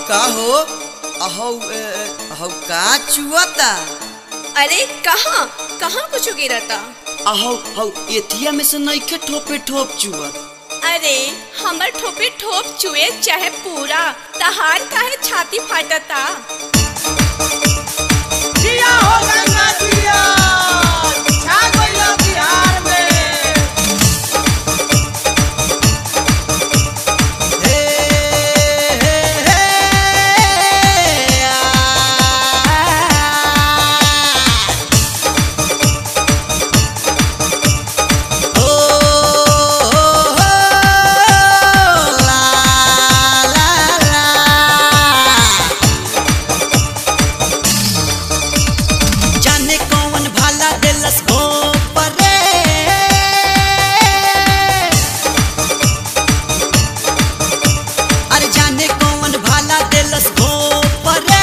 का हो अहौ ए, अहौ का चुअता अरे कहाँ कहाँ कुछ गिरता अहौ हौ एथिया में से नइखे ठोपे ठोप चुअत अरे हमर ठोपे ठोप चुए चाहे पूरा तहार काहे छाती फाटता जिया हो गंगा जिया छा गइल बिहार में हे हे हे आ, ओ, हो, हो, ला, ला, ला। जाने कौन भाला देलस घोपरे अरे जाने कौन भाला देलस घोपरे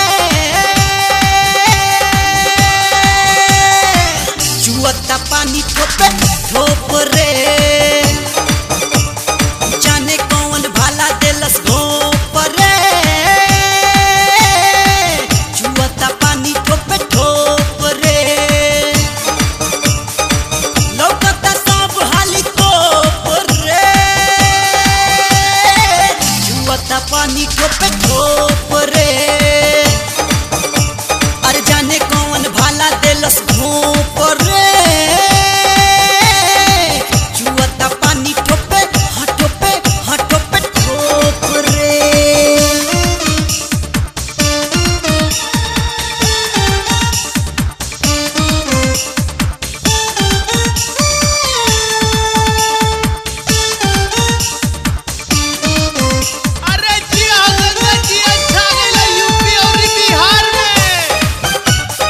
जुअता पानी ठोपे ठोपरे जाने कौन भाला देलस घोपरे जुअता पानी ठोपे ठोपरे लौकता सब हाली कोपरे जुअता पानी ठोपे ठोपरे अरे जाने कौन भाला देलस घोपरे जुअता पानी ठोपे हाँ ठोपे हाँ ठोपे ठोपरे अरे जिया हो गंगा जिया छा गइल यूपी और बिहार में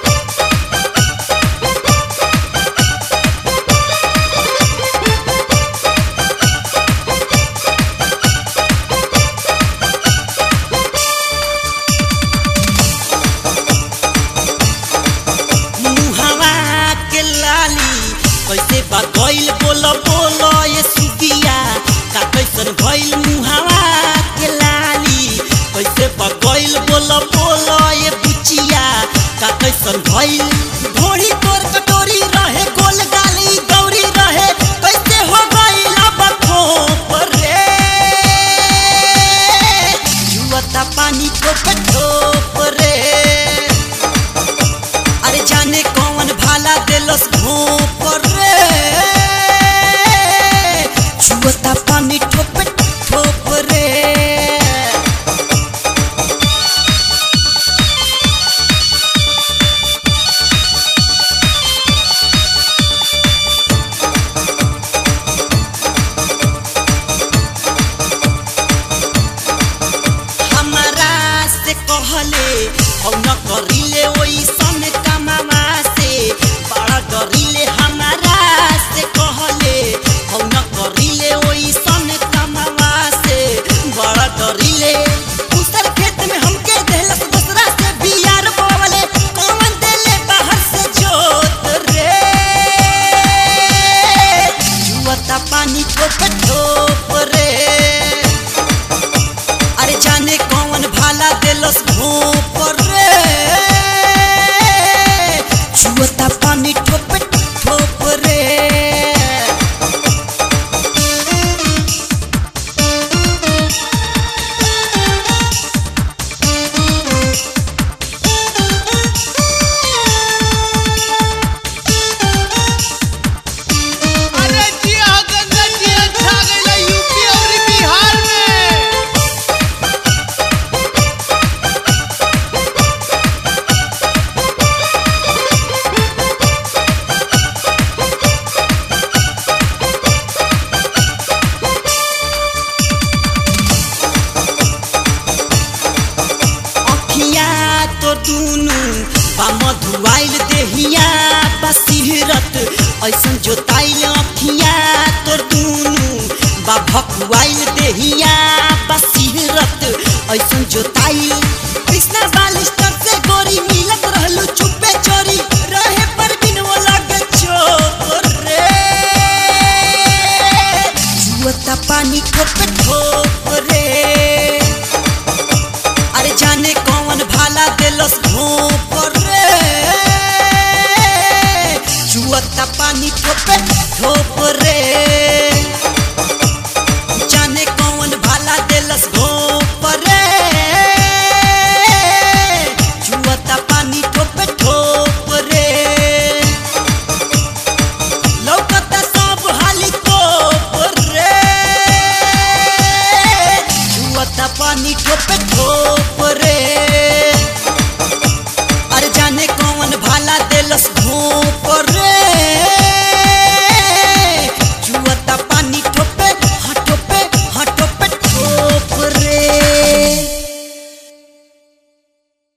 मुहवा के लाली कैसे बा गइल बोल बोल ये सुबिया का कैसन भइल मुहवा के लाली कैसे बा गइल बोल बोल ये बुचिया का कैसन भइल घोड़ी तोर कटोरी रहे गोल गाली गौरी रहे कैसे हो गइल अब खोप रे जुअता पानी ठोप ठोप रे अरे जाने कौन भाला देलस घोप रे छुअता पानी ठोप ठोप रे हमरा से कहले हौ न करिले ओइसन कमावा से बड़ा डरिले हमरा से कहले हौ न करिले ओइसन कमावा से बड़ा डरिले दूसर खेत में हमके देलस दूसरा से बियार बोवले कौन देले बाहर से जोत रे जुअता पानी ठोप ठोप रे अरे जाने कौन भाला देलस घोप रे छुअता पानी ठोप ठोप रे अरे जिया हो गंगा जिया छा गइल यूपी और बिहार में अखिया तो दुनु बा मधुआइल देहिया बसिरत ऐसन जोताइल अखिया तो दुनु बा भकुआइल देहिया बसिरत ऐसन जोताइल कृष्णा बालिस्टर से गोरी मिलत रहलू चुपे चोरी रहे पर बिन वो लगे चोर रे जुअता पानी ठोप ठोप रे देलस घोप रे चुअता पानी ठोपे ठोप रे जाने कौन भाला देलस घोप रे चुअता पानी ठोपे ठोप रे लौकता सब हाली कोप रे छुअता पानी ठोपे ठोप रे अरे जाने कौन भाला देलस घोप